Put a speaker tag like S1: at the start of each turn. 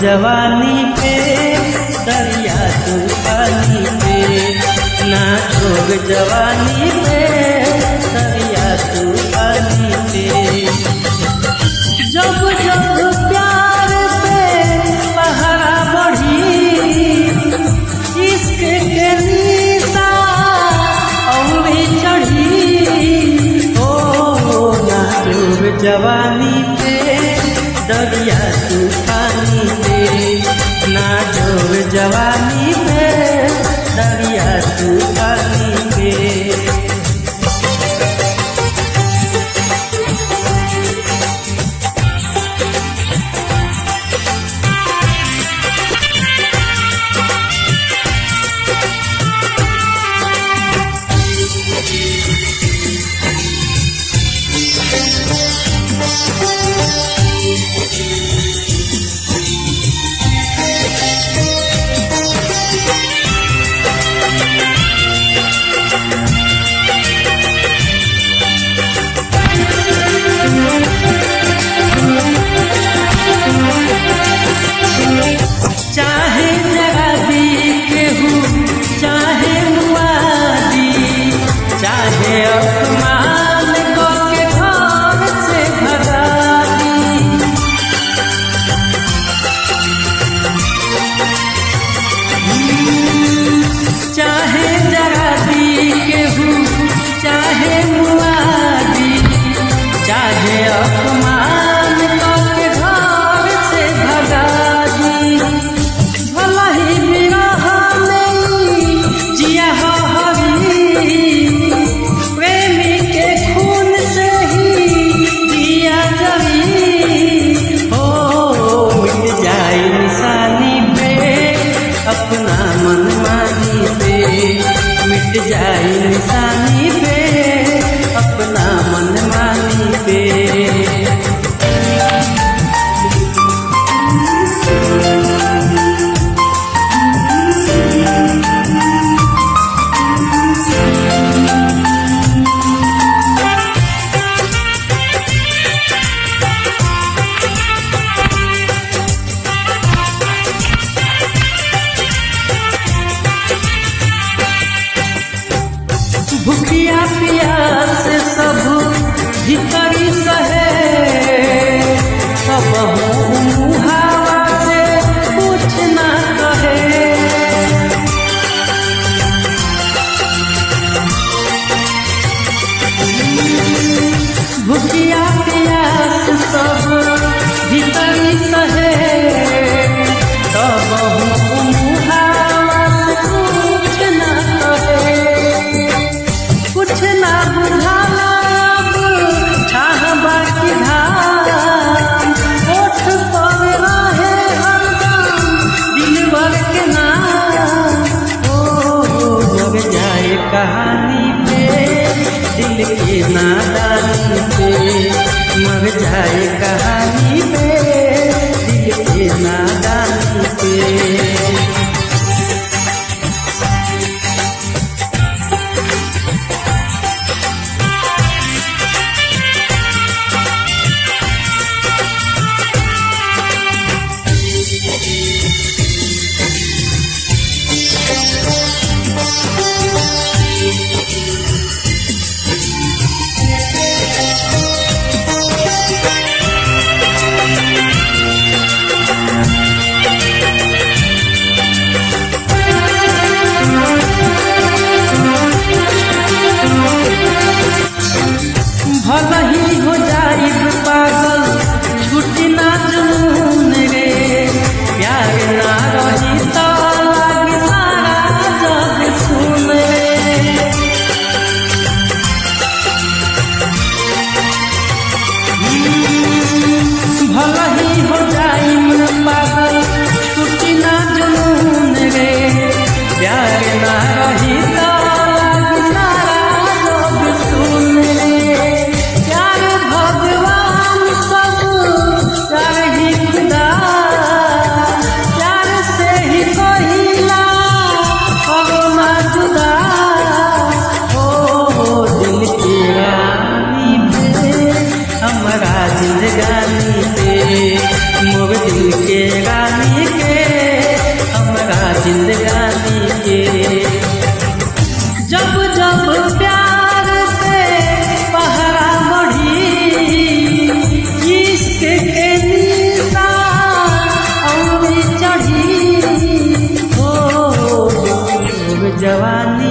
S1: जवानी पे दरिया तूफानी पे ना जोग जवानी पे दरिया तूफानी पे जब जब प्यार पे पहरा बढ़ी इश्क के निशा औरी चढ़ी ओ ना डूब जवानी पे दरिया तूफानी पे ना डूब जवानी पे दरिया तूफानी पे चाहे जराबी केहू चाहे मुआदी चाहे अपमान के घर से भगा दी चाहे जराबी केहू चाहे मुआदी चाहे अपमान के घर से भगा दी भला ही विरह में जिया हो हरी प्रेमी के खून से ही दिया जली हो मिट जाए निशानी पे अपना मन मानी पे मिट जाए निशानी पे अपना मन मानी पे भूखिया प्यास सब भीतरी सहे सब मुहावा से कुछ ना कहे भूखिया प्यास सब भीतरी सहे सब मुहावा से कुछ ना कहे कुछ ना बुझाला अब छाह बाकी धाम ओठ पर रहे हरदम दिलवर के नाम ओ जग जाए कहानी पे दिल के नादानी पे मर जाए कहानी पे दिल के नादानी पे जिंदगानी के हमरा जिंदगानी के जब जब प्यार से पहरा बढ़ी इश्क के निशान और चढ़ी हो जवानी